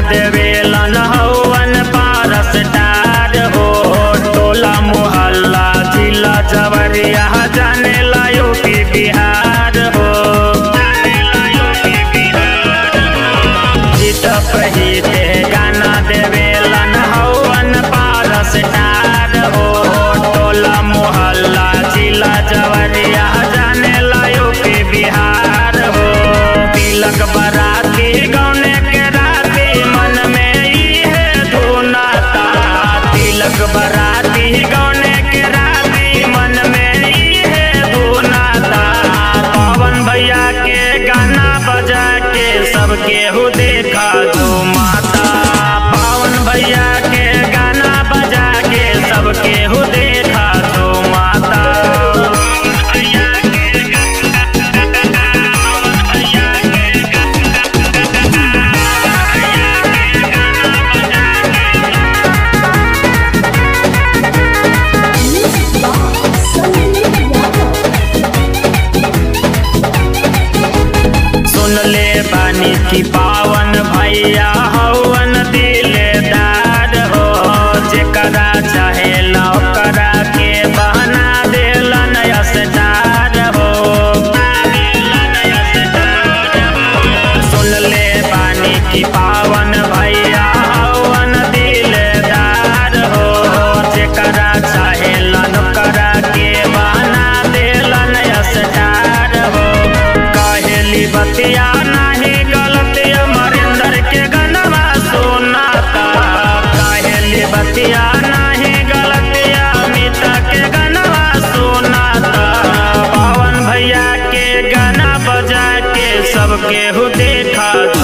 देवेलन हवन पारस डार हो टोला मोहल्ला जिला जवरिया जाने ला यूपी बिहार हो जीत पहिते गाना देवेलन हवन पारस डार हो टोला मोहल्ला जिला जवरिया जाने ला यूपी बिहार हो तिलक बराती गौने के राती मन में इहे धुनाता तिलक बराती गौने के राती मन में इहे धुनाता पवन भैया के गाना बजा के सबके हो देखा जो माता पवन भैया के गाना बजा के सबके हो देखा जो माता भैया के सुन ले बानी की पावन भैया हवन दिलेदार हो जेकरा चाहे लौकरा के बहना देलन असदार हो सुन ले बानी की पावन भैया हवन दिलेदार हो जेकरा चाहे लौकरा के बहना देलन असदार हो कहेली बतिया नाही गलती अमरिंदर के गनवा सुनाता कहेली बतिया नाही गलती अमिता के गनवा सुनाता पवन भैया के गाना बजा के सबके हो देखा